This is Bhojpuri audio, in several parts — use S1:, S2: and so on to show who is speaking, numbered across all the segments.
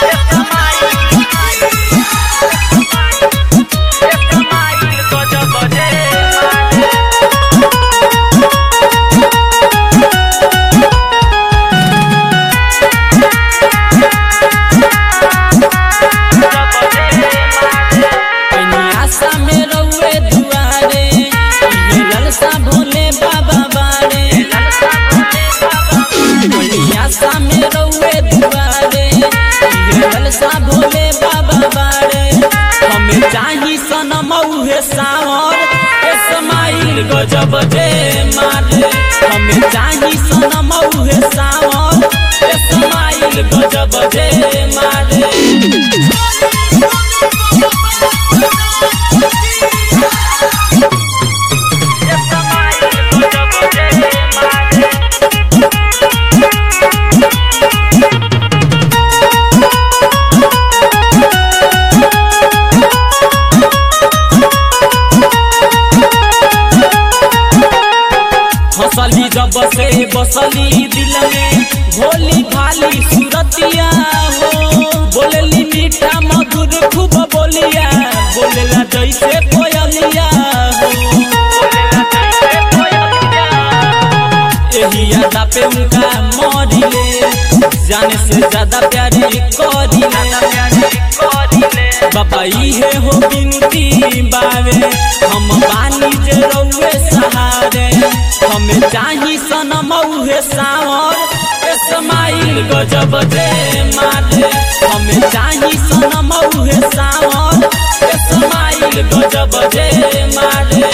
S1: आशा में रउए दुआरे ये ललसा भोले बाबा बारे आशा में रउए दुआरे ये ललसा भोले बाबा बारे हमें चाही सनम उहे सावर इस्माइल गजब जे मारे हमें चाही सनम उहे सावर इस्माइल गजब जे मारे हंसली जब से बसली दिल में भोली भाली सूरतिया हो बोलली मीठा मधुर खूब बोलिया बोलेला जैसे कोयलिया हो यही यादा पे उनका मरिले जाने से ज्यादा प्यारी करिले बाबा इहे हो बिनती बावे हम बानी जे रउए सहारे हमें चाही सनम उहे सावर इस्माइल गजब जे मारे हमें चाही सनम उहे सावर इस्माइल गजब जे मारे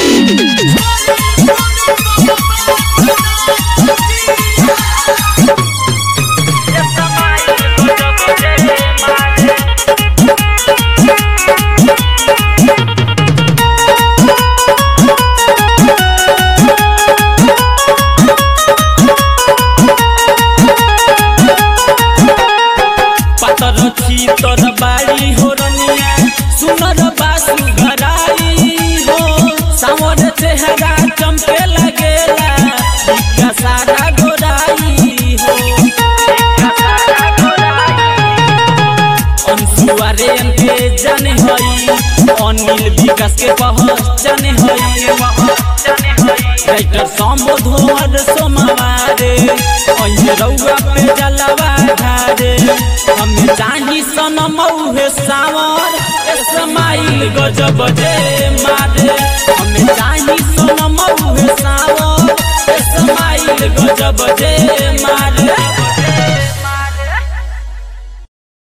S1: पातर छी तोर बाड़ी हो रनिया सुनर बासु घराई हो सावर चेहरा चमके लगेला इका सारा गोराई हो अंशुआरे के जाने हई अनिल विकास के पहचान हई राइटर संबोधन सोमवारे अइहे रउआ पे जलवा ढारे हमें चाही सनम उहे सावर इस्माइल गजब जे मारे हमें चाही सनम उहे सावर इस्माइल गजब जे मारे